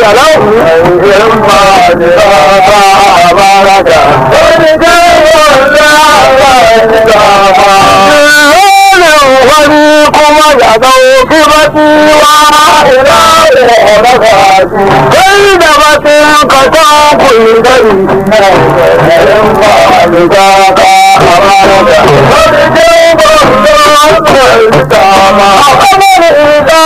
kalau in ba ni ba baraka wani gawar da ba ni ba wani kuma ya dauki batiwa ina da gaji kai da batin ka ta kuli gari in ba ni ba ba baraka wani gawar da ba ni ba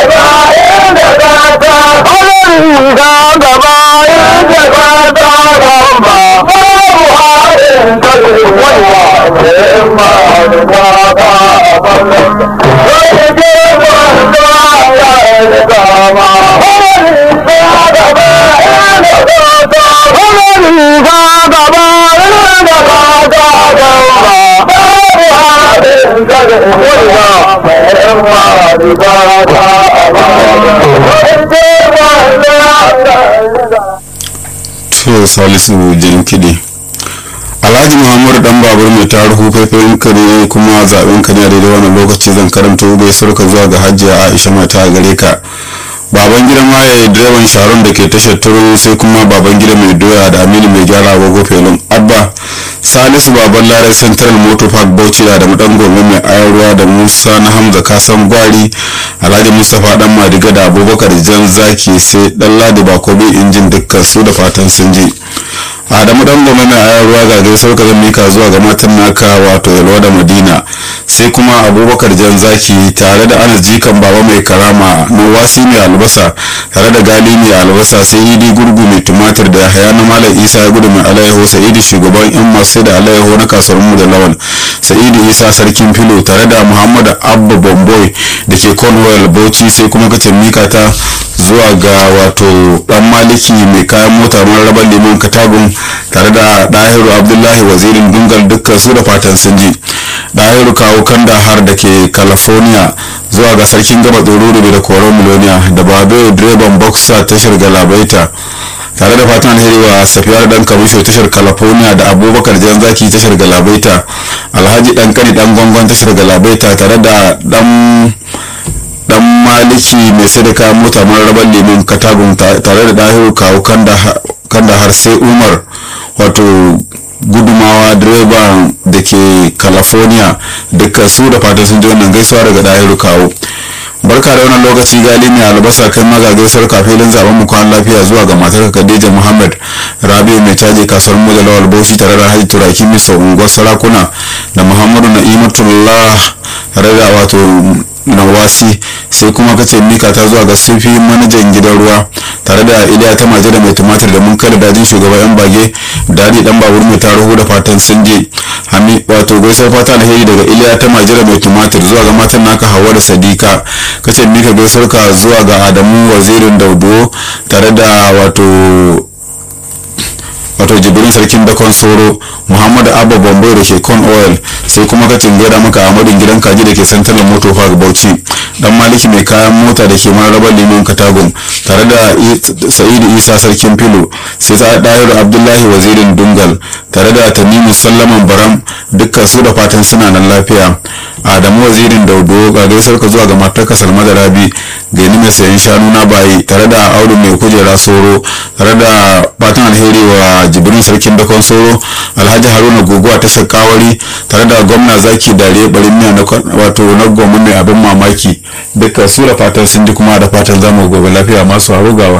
to salisu jan kiɗi alhaji muhammadu dan babur mai taruhu faifayin kare kuma zaben ka ne a daidai wannan lokaci zan karanto gaisuwar ka zuwa ga hajjiya aisha mata a gare ka baban gida maye direban sharon da ke tashar turu sai kuma baban gida mai doya da aminu mai gyara agogo felon abba salisu baban lare central motor park bauchi da madan gome mai ayarwa da musa na hamza kasan gwari alhaji mustapha dan madiga da abubakar jan zaki sai dan ladi bakobi injin dukkan su da fatan sun ji adamu dan gome mai ayarwa ga gaisuwar ka zan mika zuwa ga matan naka wato yalwa da madina sai kuma abubakar jan zaki tare da anas jikan baba mai karama wasi mai albasa tare da gali mai albasa sai idi gurgu mai tumatir da haya na malam isa ya gudu mai alayyaho sa'idi shugaban yan masu da alayyaho na kasuwar mu da lawan sa'idi isa sarkin filo tare da muhammadu abba bomboy da ke cornwall bauchi sai kuma kace mika ta zuwa ga wato dan maliki mai kayan mota mararaban liman katagun tare da dahiru abdullahi wazirin dungal dukkan su da fatan sun ji dahiru kawo kanda har da ke california zuwa ga sarkin gaba tsororo da koron miloniya da babe direban boxer tashar galabaita tare da fatan alheri wa safiyar dan kamisho tashar california da abubakar jan zaki tashar galabaita alhaji dan kani dan gwangon tashar galabaita tare da dan dan maliki mai sadaka mota mararaban lemun katagun tare da dahiru kawo kanda har sai umar wato gudumawa direba da ke california duka su da fatan sun ji wannan gaisuwa daga dahiru kawo barka da wannan lokaci gali mai albasa kai maga gaisuwar kafilin zaben mu kwan lafiya zuwa ga matar khadija muhammad rabiu mai caji kasuwar mu da lawal bauchi tare da hajji turaki misa unguwar sarakuna da muhammadu na'imatullah tare da wato nawasi sai kuma kace mika ta zuwa ga sufi manajan gidan ruwa tare da iliya ta maje da mai tumatir da mun kada dajin shugaban yan bage dadi dan babur mai taruhu da fatan sun je hami wato gaisuwar fata alheri daga iliya ta maje da mai tumatir zuwa ga matan naka hawa da sadika kace mika gaisuwar ka zuwa ga adamu wazirin daudo tare da wato wato jibrin sarkin dakon soro muhammadu abba bambai da ke con oil sai kuma ka gaida maka amadin gidan kaji da ke santar moto park bauchi dan maliki mai kayan mota da ke mararrabar liman katagun tare da sa'idu isa sarkin filo sai ta ɗayar abdullahi wazirin dungal tare da tanimu sallaman baram dukkan su da fatan suna nan lafiya adamu wazirin daudo ga gaisar ka zuwa ga matar kasar madarabi gani mai sayan shanu na bayi tare da audu mai kujera soro tare da fatan alheri wa jibrin sarkin dakon soro alhaji haruna guguwa ta sakawari tare da gwamna zaki dare barin miya wato na goma mai abin mamaki duka su da fatan sun ji kuma da fatan zamu gobe lafiya masu harugawa